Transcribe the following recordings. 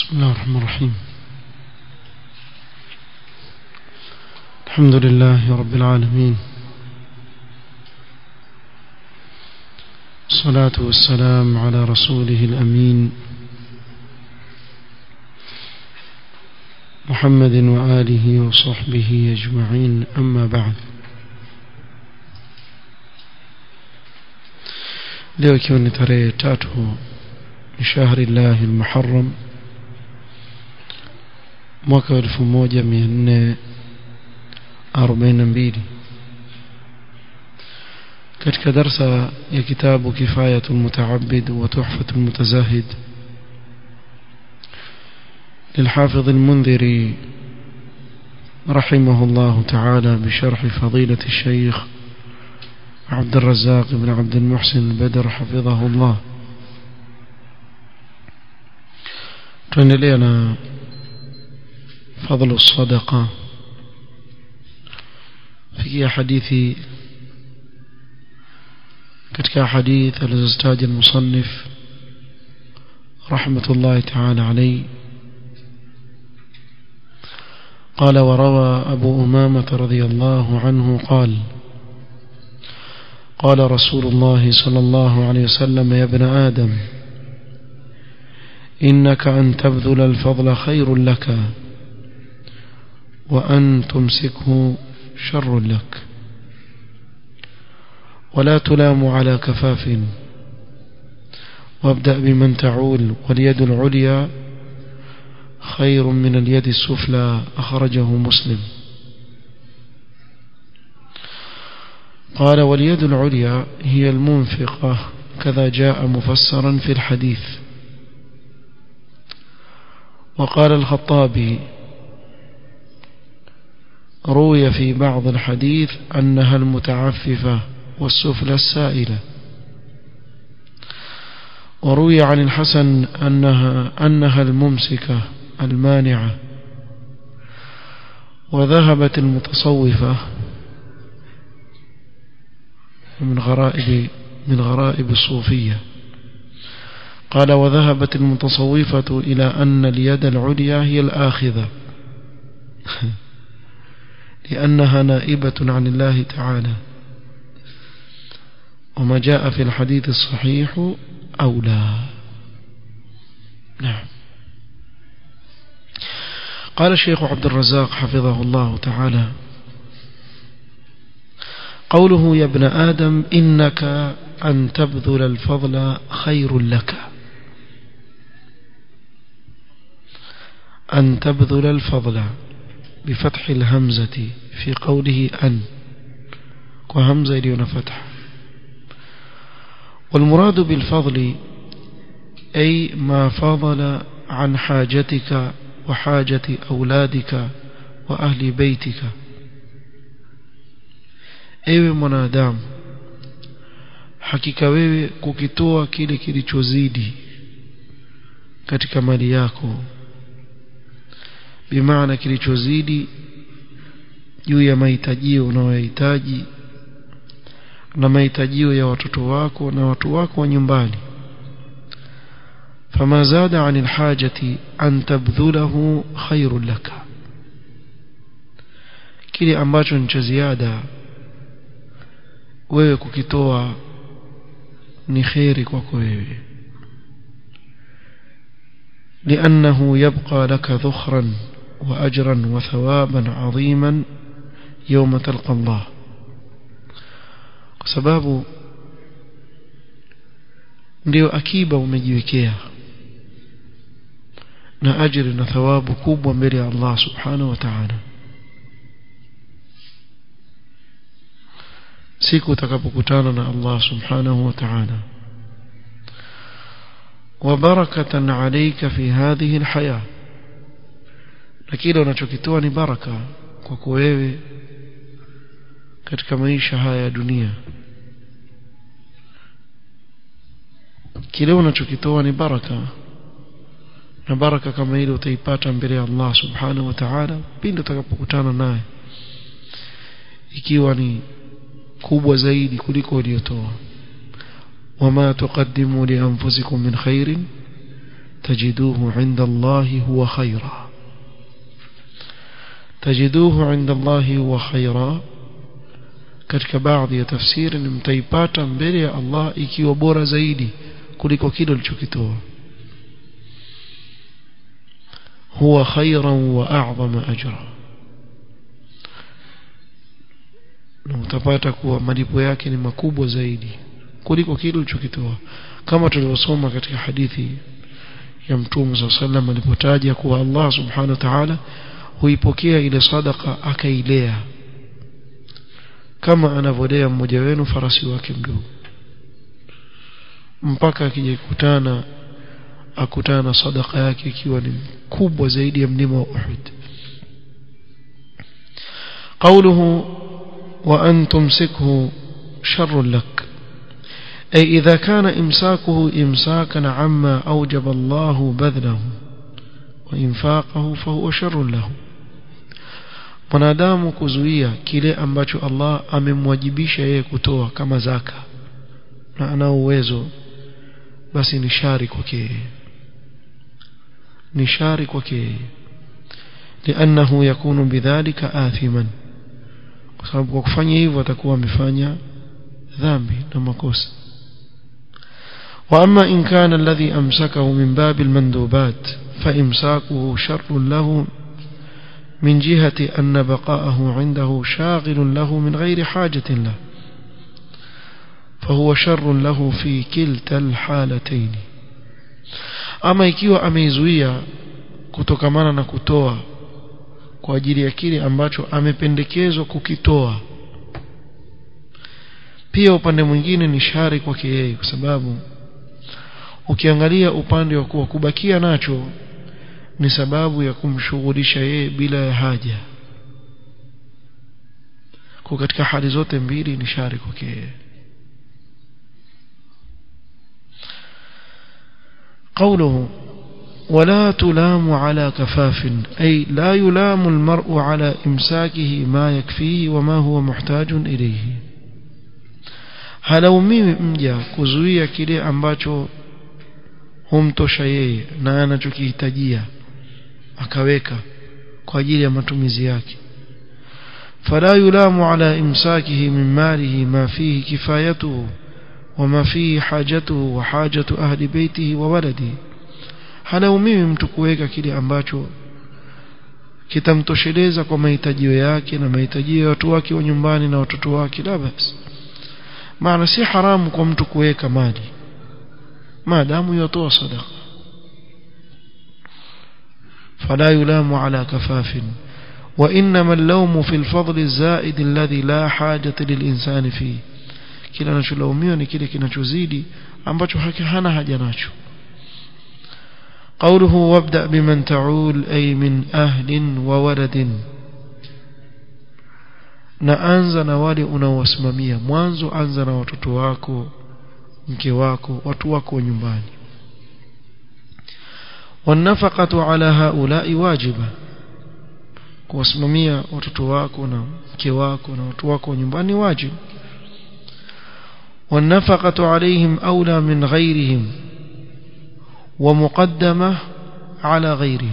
بسم الله الرحمن الرحيم الحمد لله رب العالمين الصلاة والسلام على رسوله الأمين محمد وآله وصحبه أجمعين أما بعد leo ikiwa ni tarehe tatu ni shahri llahi lmuharam mwaka wa elfu moja mia nne arobaini na mbili katika darsa ya kitabu kifayatu lmutaabid wa tuhfatu lmutazahid للحافظ المنذري رحمه الله تعالى بشرح فضيلة الشيخ عبد الرزاق بن عبد المحسن البدر حفظه الله tuendelea فضل الصدقة في حديث katika حديث الزستاج المصنف رحمة الله تعالى عليه قال وروى أبو أمامة رضي الله عنه قال قال رسول الله صلى الله عليه وسلم يا ابن آدم إنك أن تبذل الفضل خير لك وأن تمسكه شر لك ولا تلام على كفاف وابدأ بمن تعول واليد العليا خير من اليد السفلى أخرجه مسلم قال واليد العليا هي المنفقة كذا جاء مفسرا في الحديث وقال الخطابي روي في بعض الحديث أنها المتعففة والسفلى السائلة وروي عن الحسن أنها, أنها الممسكة المانعة وذهبت المتصوفة من غرائب من غرائب الصوفية قال وذهبت المتصوفة إلى أن اليد العليا هي الآخذة لأنها نائبة عن الله تعالى وما جاء في الحديث الصحيح أولى نعم قال الشيخ عبد الرزاق حفظه الله تعالى قوله يا ابن آدم إنك أن تبذل الفضل خير لك أن تبذل الفضل بفتح الهمزة في قوله أن وهمزة ليون فتح والمراد بالفضل أي ما فضل عن حاجتك وحاجة أولادك وأهل بيتك ewe mwanadamu hakika wewe kukitoa kile kilichozidi katika mali yako bimaana kilichozidi juu ya mahitajio unayohitaji na mahitajio ya watoto wako na watu wako wa nyumbani فما زاد عن الحاجة أن تبذله خير لك kile ambacho ni cha ziada wewe kukitoa ni kheri kwako wewe لأنه يبقى لك ذخرا وأجرا وثوابا عظيما يوم تلقى الله sababu ndio akiba umejiwekea na ajiri na thawabu kubwa mbele ya Allah subhanahu wa ta'ala siku utakapokutana na Allah subhanahu wa ta'ala وبركة عليك في هذه الحياة lakini unachokitoa ni baraka kwako wewe katika maisha haya ya dunia kile unachokitoa ni baraka na baraka kama ile utaipata mbele ya Allah subhanahu wa ta'ala pindi utakapokutana naye ikiwa ni kubwa zaidi kuliko uliyotoa wama tuqaddimu li anfusikum min khairin تجدوه عند الله هو خيرا تجدوه عند الله هو خيرا katika baadhi ya tafsiri ni mtaipata mbele ya Allah ikiwa bora zaidi kuliko kile ulichokitoa huwa khairan wa a'zama ajra na utapata kuwa malipo yake ni makubwa zaidi kuliko kile ulichokitoa kama tulivyosoma katika hadithi ya mtume صلى الله عليه وسلم alipotaja kuwa Allah subhanahu wa ta'ala huipokea ile sadaka akailea kama anavyolea mmoja wenu farasi wake mdogo mpaka akijikutana akutana na sadaka yake ikiwa ni kubwa zaidi ya mlima wa Uhud قوله وأن تمسكه شر لك أي إذا كان إمساكه إمساكا عما أوجب الله بذله وإنفاقه فهو شر له mwanadamu kuzuia kile ambacho Allah amemwajibisha yeye kutoa kama zaka na ana uwezo basi ni shari kwake ni shari kwake لأنه يكون بذلك آثما kwa sababu kwa kufanya hivyo atakuwa amefanya dhambi na makosa وأما إن كان الذي أمسكه من باب المندوبات فإمساكه شر له من جهة أن بقاءه عنده شاغل له من غير حاجة له فهو شر له في كلتا الحالتين أما ikiwa ameizuia kutokamana na kutoa kwa ajili ya kile ambacho amependekezwa kukitoa pia upande mwingine ni shari kwake yeye kwa sababu ukiangalia upande wa kuwa kubakia nacho ni sababu ya kumshughulisha yeye bila ya haja kwa katika hali zote mbili ni shari kwake yeye قوله ولا تلام على كفاف أي لا يلام المرء على إمساكه ما يكفيه وما هو محتاج إليه halaumiwi mja kuzuia kile ambacho humtosha yeye na anachokihitajia akaweka kwa ajili ya matumizi yake fala yulamu ala imsakihi min malihi ma fihi kifayatuhu wama fihi hajatuhu wa hajatu ahli baitihi wa waladihi halaumiwi mtu kuweka kile ambacho kitamtosheleza kwa mahitajio yake na mahitajio ya watu wake wa nyumbani na watoto wake la basi maana si haramu kwa mtu kuweka mali maadamu yatoa sadaqa فلا يلام على كفاف وإنما اللوم في الفضل الزائد الذي لا حاجة للإنسان فيه kila anacholaumiwa ni kile kinachozidi ambacho hana haja nacho قوله وابدأ بمن تعول أي من أهل وولد na anza na wale unaowasimamia mwanzo anza na watoto wako mke wako watu wako wa nyumbani والنفقة على هؤلاء واجبة kuwasimamia watoto wako na mke wako na watu wako wa nyumbani wajibu والنفقة عليهم أولى من غيرهم ومقدمة على غيرهم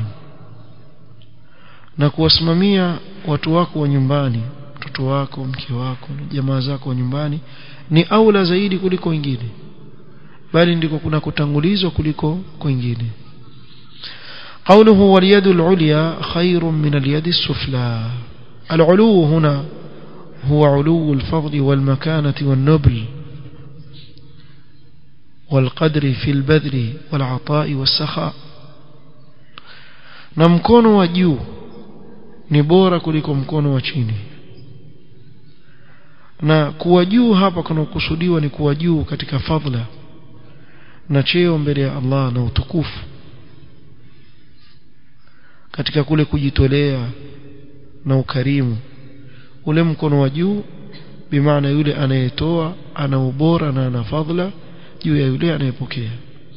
na kuwasimamia watu wako wa nyumbani mtoto wako mke wako na jamaa zako wa nyumbani ni aula zaidi kuliko wengine bali ndiko kuna kutangulizwa kuliko kwingine قوله واليد العليا خير من اليد السفلى العلو هنا هو علو الفضل والمكانة والنبل والقدر في البذل والعطاء والسخاء na mkono wa juu ni bora kuliko mkono wa chini na kuwa juu hapa kunakusudiwa ni kuwa juu katika fadhila na cheo mbele ya Allah na utukufu katika kule kujitolea na ukarimu ule mkono wa juu bimaana yule anayetoa ana ubora na ana fadhila juu ya yule anayepokea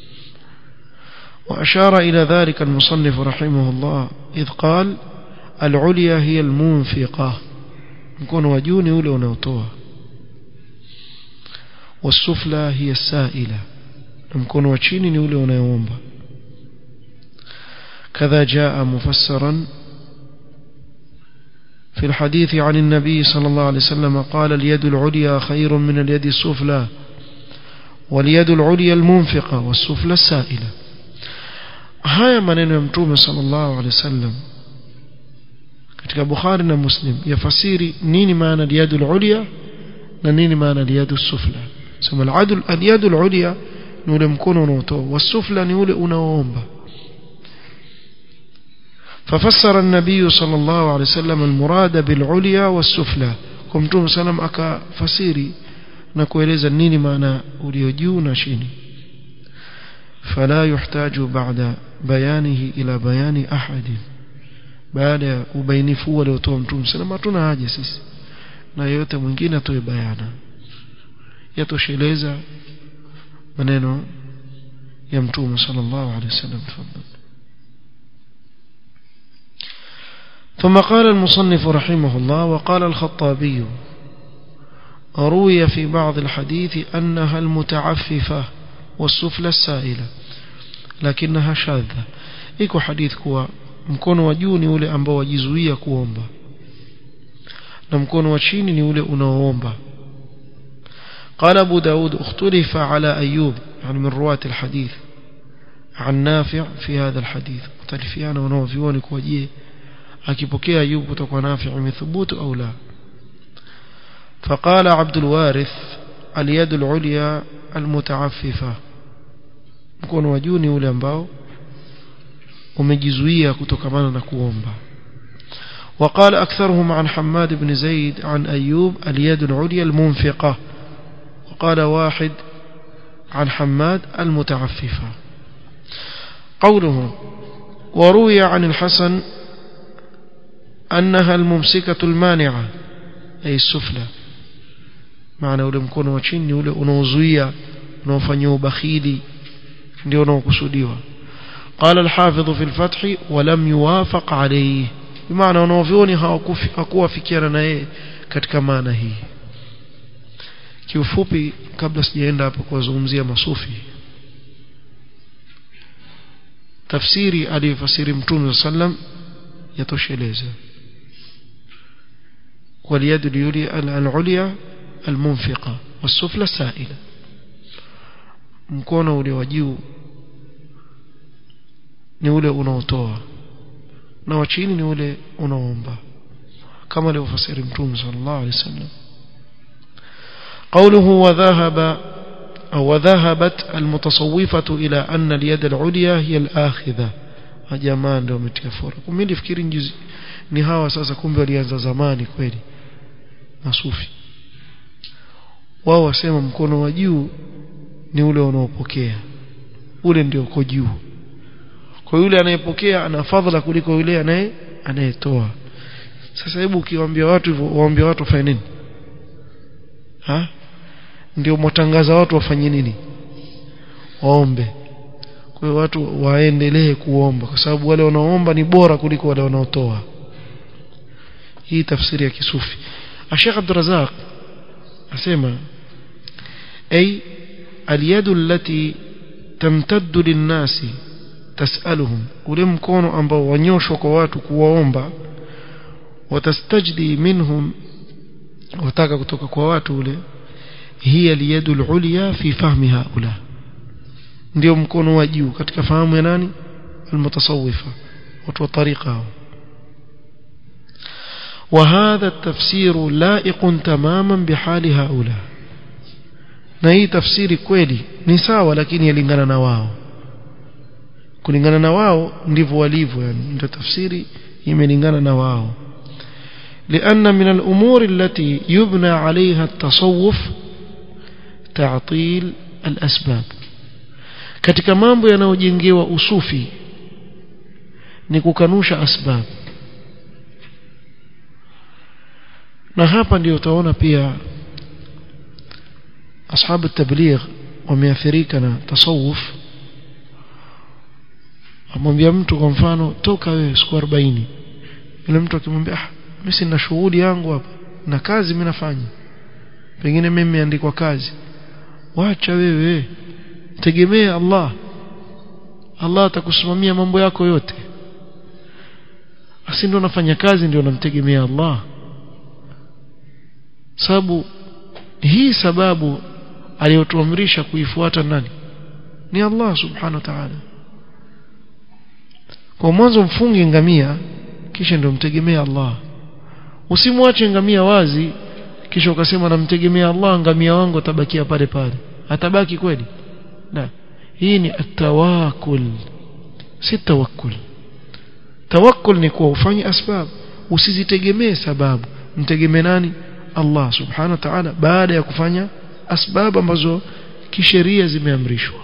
وأشار إلى ذلك المصنف رحمه الله إذ قال العليا هي المنفقة نكون وجوني ule unaotoa والسفلى هي السائلة mkono wa chini ni ule unayeomba كذا جاء مفسرا في الحديث عن النبي صلى الله عليه وسلم قال اليد العليا خير من اليد السفلى واليد العليا المنفقة والسفلى السائلة haya maneno ya mtume sallallahu alaihi wasallam katika Bukhari na Muslim yafasiri nini maana al-yadul ulya na nini maana al-yadus sufla sema al-adl al-yadul ulya ni ule mkono unaotoa wasufla ni ule unaoomba ففسر النبي صلى الله عليه وسلم المراد بالعليا والسفلى كمتم سلام aka fasiri na kueleza nini maana ulio juu na chini فلا يحتاج بعد بيانه إلى بيان أحد baada ubainifu waliotoa mtume sallam hatuna haja sisi na yote mwingine atoe bayana yatosheleza maneno ya mtume sallallahu alaihi wasallam tafadhali ثم قال المصنف رحمه الله وقال الخطابي روي في بعض الحديث أنها المتعففة والسفلى السائلة لكنها شاذة iko hadith kuwa mkono wa juu ni ule ambao wajizuia kuomba na mkono wa chini ni ule unaoomba قال أبو داود اختلف على أيوب يعني من رواة الحديث عن نافع في هذا الحديث مختلفيانا ونوفيون كوجيه akipokea Ayub kutoka Nafi' imethubutu au la فقال عبد الوارث اليد العليا المتعففة mkono wa juu ni ule ambao umejizuia kutokamana na kuomba وقال أكثرهم عن حماد بن زيد عن أيوب اليد العليا المنفقة وقال واحد عن حماد المتعففة قوله وروي عن الحسن أنها الممسكة المانعة أي السفلى معنى ule mkono wa chini ule unaozuia unaofanyia ubakhili ndio unaokusudiwa قال الحافظ في الفتح ولم يوافق عليه بمعنى wanaovioni hawakuwafikiana na yeye katika maana hii kiufupi kabla sijaenda hapo kuwazungumzia masufi tafsiri aliyofasiri mtume sallam yatosheleza واليد العليا المنفقة والسفلى السائلة mkono ule wa juu ni ule unaotoa na wa chini ni ule unaoomba kama alivyofasiri mtume sallallahu alaihi wasallam قوله وذهب أو وذهبت المتصوفة إلى أن اليد العليا هي الآخذة jamaa ndio wametia fora mimi nilifikiri njuzi ni hawa sasa kumbe walianza zamani kweli masufi wao wasema mkono wa juu ni ule unaopokea ule ndio uko juu kwa yule anayepokea ana fadhila kuliko yule anaye anayetoa sasa hebu ukiwaambia watu hivyo waambia watu wafanye nini ha ndio mwatangaza watu wafanye nini waombe kwa hiyo watu waendelee kuomba kwa sababu wale wanaoomba ni bora kuliko wale wanaotoa hii tafsiri ya kisufi Sheikh Abdul Razak asema ay aliyadu allati tamtaddu linnasi tasaluhum ule mkono ambao wanyoshwa kwa watu kuwaomba watastajdi minhum wataka kutoka kwa watu ule hiya aliyadu alulya fi fahmi haula ndio mkono wa juu katika fahamu ya nani almutasawwifa watu wa tariqa وهذا التفسير لائق تماما بحال هؤلاء na hii tafsiri kweli ni sawa lakini yalingana na wao kulingana na wao ndivyo walivyo yani ndio tafsiri imelingana na wao لأن من الأمور التي يبنى عليها التصوف تعطيل الأسباب katika mambo yanayojengewa usufi ni kukanusha asbab na hapa ndio utaona pia ashabu tabligh wameathirika na tasawuf amwambia mtu kwa mfano toka wewe siku 40 yule mtu akimwambia ah mimi sina shughuli yangu hapa na kazi mimi nafanya pengine mimi nimeandikwa kazi wacha wewe tegemea Allah Allah atakusimamia mambo yako yote basi ndio nafanya kazi ndio namtegemea Allah sababu hii sababu aliyotuamrisha kuifuata nani ni Allah subhanahu wa ta'ala kwa mwanzo mfunge ngamia kisha ndio mtegemea Allah usimwache ngamia wazi kisha ukasema namtegemea Allah ngamia wangu atabakia pale pale atabaki kweli la hii ni atawakul si tawakkul tawakkul ni kuwa ufanye asbab usizitegemee sababu mtegemee nani Allah subhanahu wa ta'ala baada ya kufanya asbab ambazo kisheria zimeamrishwa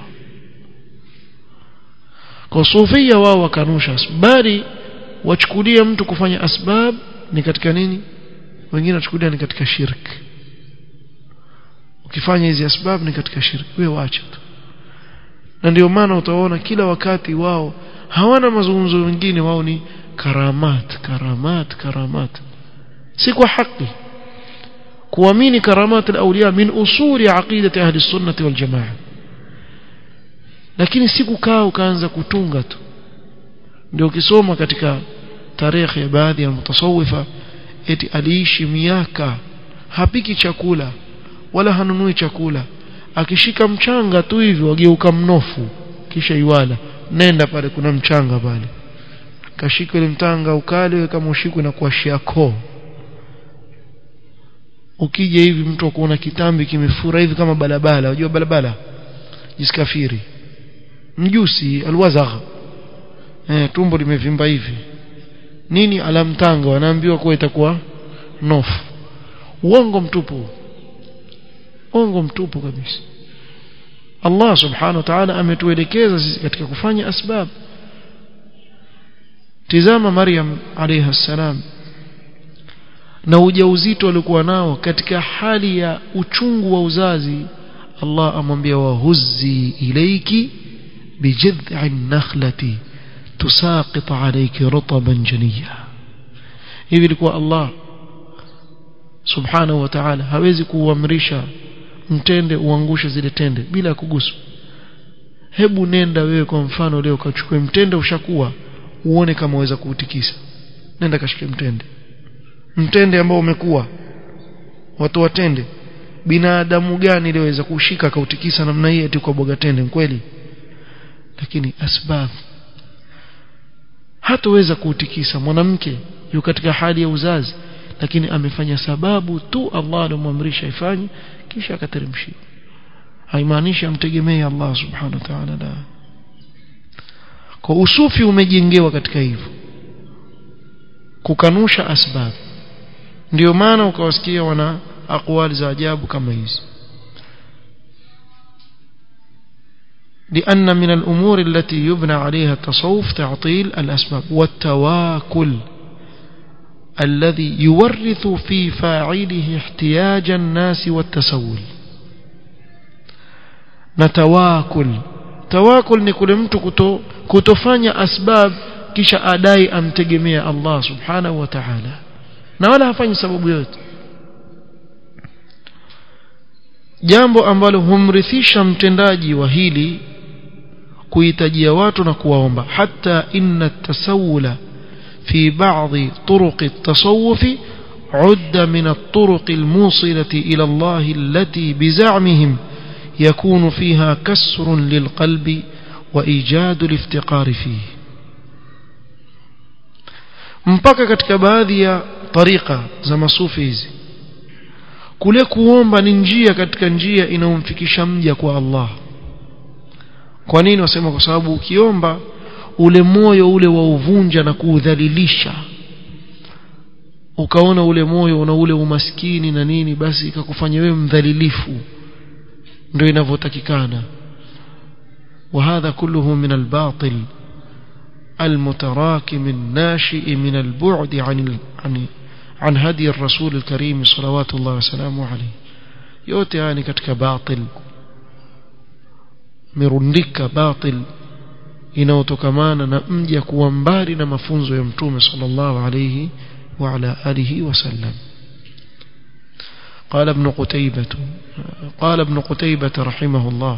kwa sufia wao wakanusha bali wachukulia mtu kufanya asbab ni katika nini wengine wachukulia ni katika shirk ukifanya hizi asbab ni katika shirk wewe waacha tu na ndio maana utaona kila wakati wao hawana mazungumzo mengine wao ni karamat karamat karamat si kwa haki kuamini karamat al-awliya min usuli aqidati ahli sunnati wal jamaa lakini si kukaa ukaanza kutunga tu ndio ukisoma katika tarehe ya baadhi ya mutasawifa eti aliishi miaka hapiki chakula wala hanunui chakula akishika mchanga tu hivi wageuka mnofu kisha iwala nenda pale kuna mchanga pale kashika ile mtanga ukale kama ushikwe na kuashia koo ukija hivi mtu akuona kitambi kimefura hivi kama balabala unajua balabala jiskafiri mjusi alwazagh eh tumbo limevimba hivi nini alamtanga wanaambiwa kuwa itakuwa nofu uongo mtupu uongo mtupu kabisa Allah subhanahu wa ta'ala ametuelekeza sisi katika kufanya asbab tizama Maryam alayha salam na ujauzito alikuwa nao katika hali ya uchungu wa uzazi Allah amwambia wahuzzi ilayki bijid'in nakhlati tusaqit alayki rutaban janiya hivi ilikuwa Allah subhanahu wa ta'ala hawezi kuamrisha mtende uangushe zile tende bila kuguswa hebu nenda wewe kwa mfano leo kachukue mtende ushakuwa uone kama waweza kuutikisa nenda kashike mtende mtende ambao umekuwa watu watende binadamu gani liweza kushika kautikisa namna hii eti kwa boga tende kweli lakini asbab hataweza kuutikisa mwanamke yu katika hali ya uzazi lakini amefanya sababu tu Allah alimwamrisha ifanye kisha akateremshia haimaanishi amtegemee Allah subhanahu wa ta'ala la kwa usufi umejengewa katika hivyo kukanusha asbab ndio maana ukawasikia wana akwali za ajabu kama hizi لأن من الأمور التي يبنى عليها التصوف تعطيل الأسباب والتواكل الذي يورث في فاعله احتياج الناس والتسول نتواكل تواكل ni kule mtu kuto, kutofanya asbab kisha adai amtegemea Allah subhanahu wa ta'ala na wala hafanyi sababu yote jambo ambalo humrithisha mtendaji wa hili kuhitajia watu na kuwaomba hata inna tasawula في بعض طرق التصوف عد من الطرق الموصلة إلى الله التي بزعمهم يكون فيها كسر للقلب وإيجاد الافتقار فيه mpaka katika baadhi ya tariqa za masufi hizi kule kuomba ni njia katika njia inayomfikisha mja kwa Allah kwa nini wasema kwa sababu ukiomba ule moyo ule wa uvunja na kuudhalilisha ukaona ule moyo una ule umaskini na nini basi ikakufanya wewe mdhalilifu ndio inavyotakikana وهذا كله من الباطل المتراكم الناشئ من البعد عن عن عن هدي الرسول الكريم صلوات الله وسلامه عليه yote haya ni katika batil mirundika batil inayotokamana na mja kuwa mbali na mafunzo ya mtume sallallahu alayhi wa ala alihi wasallam قال ابن قتيبة قال ابن قتيبة رحمه الله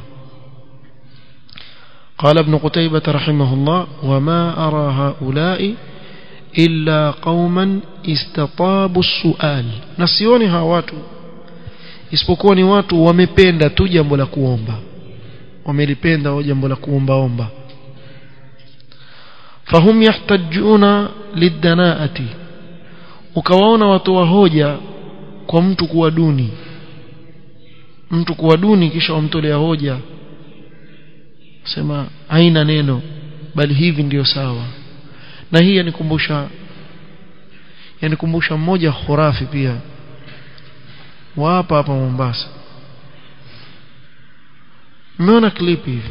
قال ابن قتيبة رحمه الله وما أرى هؤلاء illa qauman istatabu sual na sioni hawa watu isipokuwa ni watu wamependa tu jambo la kuomba wamelipenda jambo la kuombaomba fahum yahtajuna lidanaati ukawaona watu wa hoja kwa mtu kuwa duni mtu kuwa duni kisha wamtolea hoja sema haina neno bali hivi ndiyo sawa na hii yanikumbusha yanikumbusha mmoja khurafi pia wa hapa hapa Mombasa mmeona clip hivi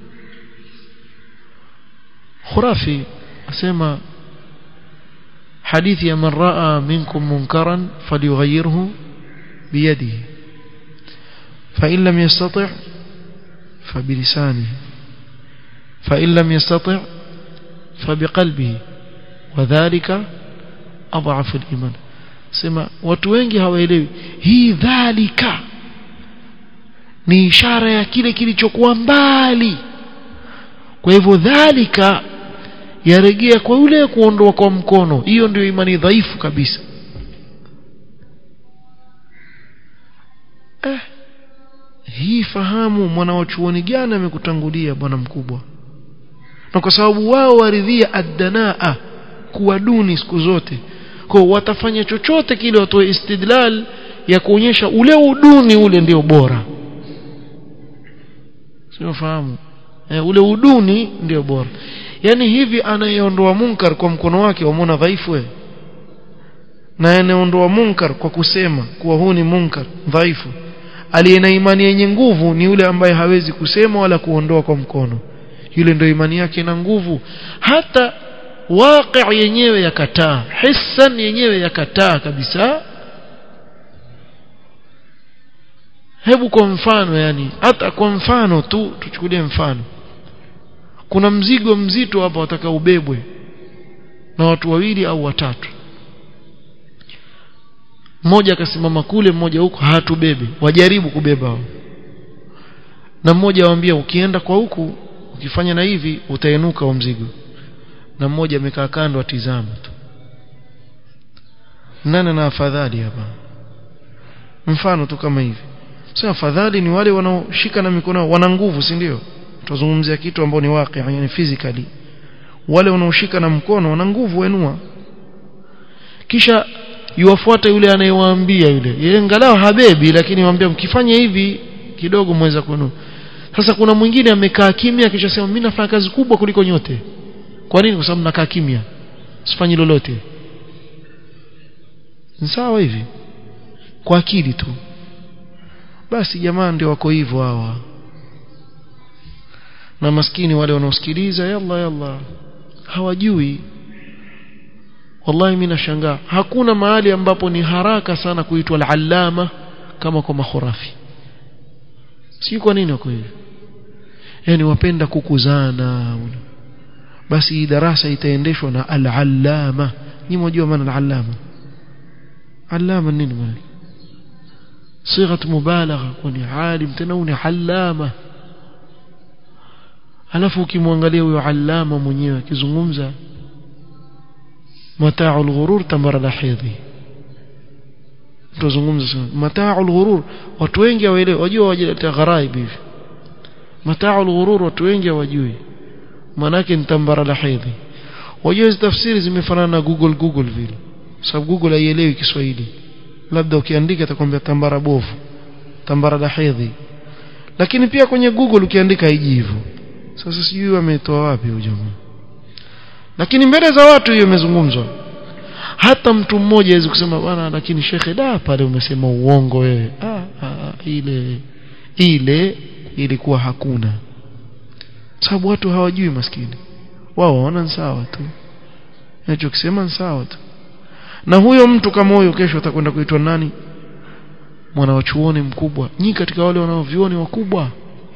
khurafi asema hadithi ya man raa minkum munkaran falyughayyirhu biyadihi fa in lam yastati' fa bilisanihi fa in lam yastati' fa biqalbihi wadhālika adhafu al-iman sema watu wengi hawaelewi hii dhalika ni ishara ya kile kilichokuwa mbali kwa hivyo dhalika yaregea kwa yule kuondoa kwa mkono hiyo ndio imani dhaifu kabisa eh, hii fahamu mwanawachuoni gani amekutangulia bwana mkubwa na kwa sababu wao waridhia addanaa kuwa duni siku zote kwa watafanya chochote kile watoe istidlal ya kuonyesha ule uduni ule ndio bora sio fahamu e, ule uduni ndio bora yani hivi anayeondoa munkar kwa mkono wake wamwona dhaifu we na anayeondoa munkar kwa kusema kuwa huu ni munkar dhaifu aliye na imani yenye nguvu ni yule ambaye hawezi kusema wala kuondoa kwa mkono yule ndio imani yake ina nguvu hata waqi yenyewe yakataa hissan yenyewe yakataa kabisa hebu kwa mfano yani hata kwa mfano tu tuchukulie mfano kuna mzigo mzito hapa wataka ubebwe na watu wawili au watatu mmoja akasimama kule mmoja huko hatubebe wajaribu kubeba hao na mmoja awaambia ukienda kwa huku ukifanya na hivi utainuka wa mzigo na mmoja amekaa kando atizama tu nani na afadhali hapa mfano tu kama hivi sasa afadhali ni wale wanaoshika na mikono wana nguvu si ndio tuzungumzia kitu ambao ni waqi yani physically wale wanaoshika na mkono wana nguvu wenua kisha yuwafuata yule anayewaambia yule yeye angalau habebi lakini waambia mkifanya hivi kidogo mweza kuinua sasa kuna mwingine amekaa kimya kisha sema mimi nafanya kazi kubwa kuliko nyote kwa nini kwa sababu nakaa kimya sifanyi lolote ni sawa hivi kwa akili tu basi jamaa ndio wako hivyo hawa na maskini wale wanaosikiliza yalla yalla hawajui wallahi mimi nashangaa hakuna mahali ambapo ni haraka sana kuitwa al-allama kama kwa makhurafi si kwa nini wako hivyo yani wapenda kukuzana basi hii darasa itaendeshwa na al-allama ni mjua maana al-allama allama nini maana صيغه مبالغه kwani alim tena ni allama alafu ukimwangalia huyo allama mwenyewe akizungumza mata'u al-ghurur tamara lahidhi tuzungumza sana mata'u al-ghurur watu wengi hawaelewi wajua wajileta gharaib hivi mata'u al-ghurur watu wengi hawajui manake ni tambara lahidhi wajua hizo tafsiri zimefanana na Google Google vile sababu Google haielewi Kiswahili labda ukiandika atakwambia tambara bovu tambara lahidhi lakini pia kwenye Google ukiandika haiji hivyo sasa sijui wametoa wapi huyo jamaa lakini mbele za watu hiyo imezungumzwa hata mtu mmoja hawezi kusema bwana lakini shekhe da pale umesema uongo wewe ah, ah, ile ile ilikuwa hakuna sababu watu hawajui maskini wao waona ni sawa tu ninachokisema ni sawa tu na huyo mtu kama huyo kesho atakwenda kuitwa nani mwana wa chuoni mkubwa nyi katika wale wanaovioni wakubwa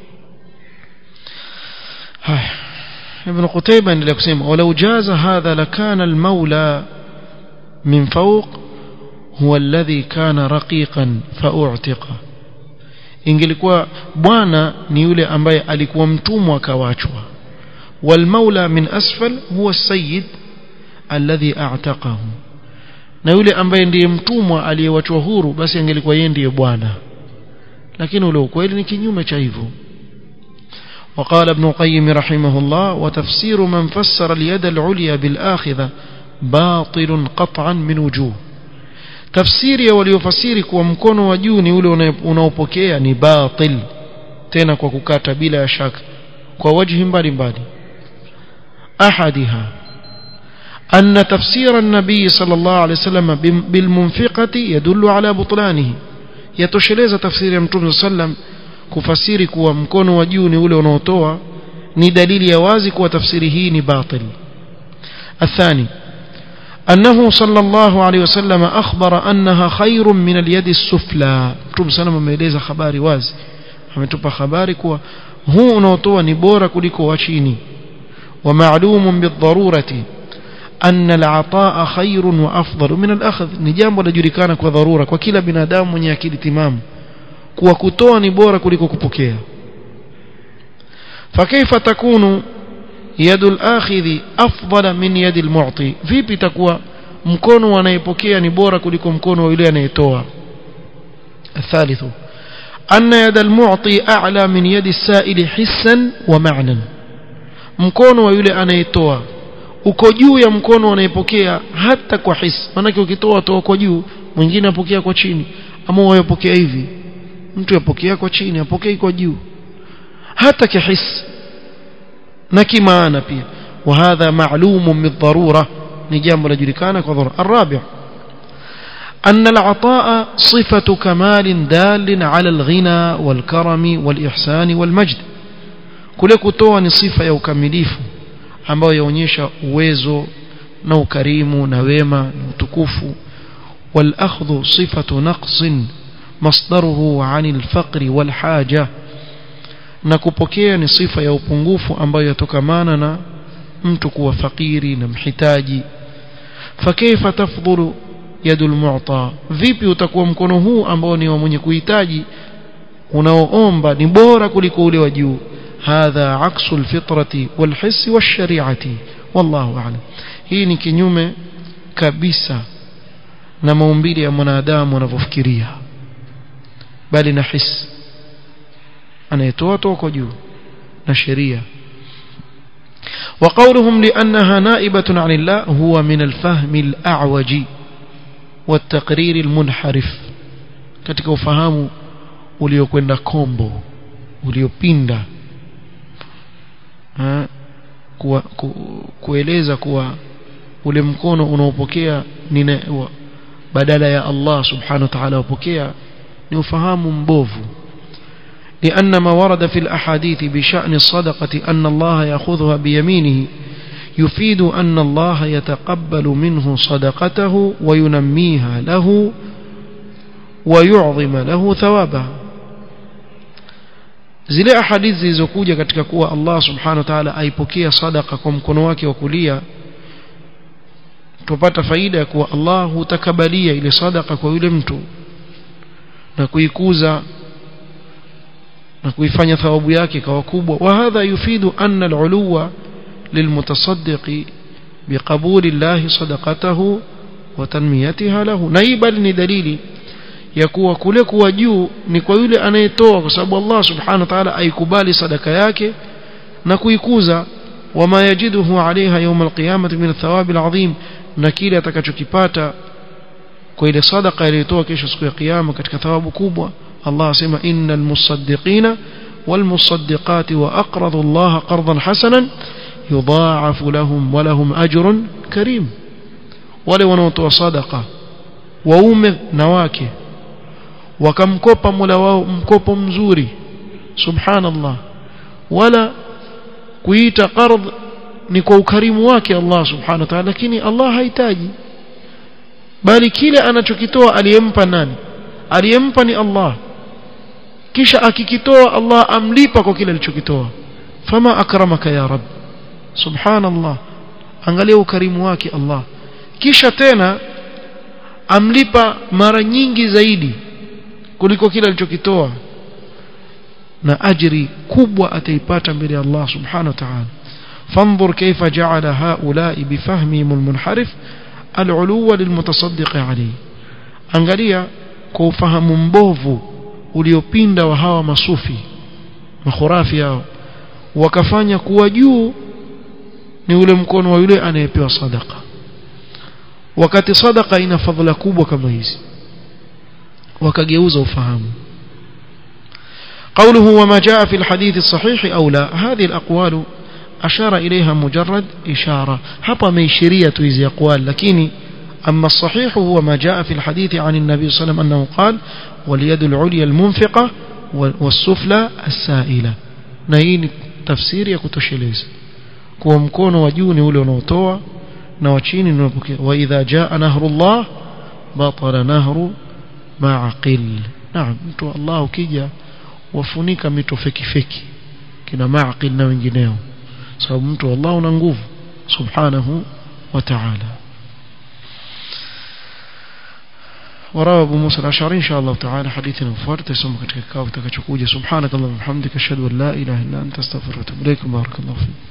haya ابن قتيبة endelea kusema ولو جاز هذا لكان المولى من فوق هو الذي كان رقيقا فاعتق ingelikuwa bwana ni yule ambaye alikuwa mtumwa akawachwa والمولى من اسفل هو السيد alladhi a'taqahu na yule ambaye ndiye mtumwa aliyewachwa huru basi angelikuwa yeye ndiye bwana lakini ule ukweli ni kinyume cha hivyo وقال ابن القيم رحمه الله وتفسير من فسر اليد العليا بالآخذة باطل قطعا من وجوه tafsiri ya waliofasiri kuwa mkono wa juu ni ule unaopokea ni batil tena kwa kukata bila ya shaka kwa wajhi mbalimbali ahadiha أن تفسير النبي صلى الله عليه وسلم بالمنفقة يدل على بطلانه يتشلز تفسير يمتون صلى الله عليه وسلم kufasiri kuwa mkono wa juu ni ule unaotoa ni dalili ya wazi kuwa tafsiri hii ni batil الثاني أنه صلى الله عليه وسلم أخبر أنها خير من اليد السفلى متوم سلام ameeleza habari wazi ametupa habari kuwa huu unaotoa ni bora kuliko wa chini ومعلوم بالضرورة أن العطاء خير وأفضل من الأخذ ni jambo lajulikana kwa dharura kwa kila binadamu mwenye akili timamu kuwa kutoa ni bora kuliko kupokea فكيف تكون يد الآخذ أفضل من يد المعطي vipi itakuwa mkono anayepokea ni bora kuliko mkono wa yule anayetoa الثالث أن يد المعطي أعلى من يد السائل حسا ومعنى mkono wa yule anayetoa uko juu ya mkono anayepokea hata kwa hisi maanake ukitoa toa kwa juu mwingine apokea kwa chini ama wayopokea hivi mtu yapokea kwa chini apokei kwa juu hata kihisi na kimaana pia وهذا معلوم بالضرورة نجام لجلكان كضرورة الرابع أن العطاء صفة كمال دال على الغنى والكرم والإحسان والمجد kule kutoa ni sifa ya ukamilifu ambayo yaonyesha uwezo na ukarimu na wema na utukufu والأخذ صفة نقص مصدره عن الفقر والحاجة na kupokea ni sifa ya upungufu ambayo yatokamana na mtu kuwa fakiri na mhitaji fakaifa tafdhulu yadul mu'ta vipi utakuwa mkono huu ambao ni wa mwenye kuhitaji unaoomba ni bora kuliko ule wa juu hadha aksu alfitrati walhissi washari'ati wallahu a'lam hii ni kinyume kabisa na maumbile ya mwanadamu anavyofikiria bali na hisi anayetoa toka juu na sheria وقولهم لأنها نائبة عن الله هو من الفهم الأعوج والتقرير المنحرف katika ufahamu uliokwenda kombo uliopinda kuwa, ku, kueleza kuwa ule mkono unaopokea ni badala ya Allah subhanahu wa ta'ala upokea ni ufahamu mbovu لأن ما ورد في الأحاديث بشأن الصدقة أن الله يأخذها بيمينه يفيد أن الله يتقبل منه صدقته وينميها له ويعظم له ثوابها zile ahadithi zilizokuja katika kuwa Allah subhanahu wa ta'ala aipokea sadaka kwa mkono wake wa kulia tupata faida ya kuwa Allah hutakabalia ile sadaka kwa yule mtu na kuikuza na kuifanya thawabu yake kawa kubwa wa hadha yufidu anna al-uluwa lilmutasaddiqi biqabuli Allah sadaqatahu wa tanmiyatiha lahu na hii bali ni dalili ya kuwa kule kuwa juu ni kwa yule anayetoa kwa sababu Allah subhanahu wa ta'ala aikubali sadaka yake na kuikuza wama yajiduhu alaiha yawm alqiyamah min athawabi alazim na kile atakachokipata kwa ile sadaka aliyotoa kesho siku ya kiyama katika thawabu kubwa Allah asema innal musaddiqina والمصدقات وأقرضوا الله قرضا حسنا يضاعف لهم ولهم أجر كريم ولو نوتوا صدقة وأومه نواكه wakamkopa mola wao mkopo mzuri subhanallah wala kuita qard ni kwa ukarimu wake Allah subhanahu wa ta'ala lakini Allah hahitaji bali kile anachokitoa aliyempa nani aliyempa ni Allah kisha akikitoa Allah amlipa kwa kile alichokitoa fama akramaka ya rab subhanallah angalia ukarimu wake Allah kisha tena amlipa mara nyingi zaidi kuliko kile alichokitoa na ajiri kubwa ataipata mbele ya Allah subhanahu wa ta'ala فانظر كيف جعل هؤلاء بفهمهم المنحرف العلو للمتصدق عليه angalia kwa ufahamu mbovu uliopinda wa hawa masufi makhurafi hao wakafanya kuwa juu ni ule mkono wa yule anayepewa sadaka wakati sadaka ina fadhila kubwa kama hizi wakageuza ufahamu قوله وما جاء في الحديث الصحيح أو لا هذه الأقوال أشار إليها مجرد إشارة هبا ميشرية هذه أقوال لكن أما الصحيح هو ما جاء في الحديث عن النبي صلى الله عليه وسلم أنه قال واليد العليا المنفقة والسفلى السائلة نهين تفسير يكتشليز kuwa mkono wa juu ni ule unaotoa na wa chini ni unapokea wa idha jaa nahrullah batala nahru ma'aqil naam mtu Allah ukija wafunika mito feki feki kina ma'aqil na wengineo sababu mtu Allah una nguvu subhanahu wa ta'ala وروى أبو موسى الأشعري إن شاء الله تعالى حديثنا مفارد يسمى كتك كاو تكتشكوجة سبحانك اللهم وبحمدك أشهد أن لا إله إلا أنت استغفرك وأتوب إليك بارك الله فيك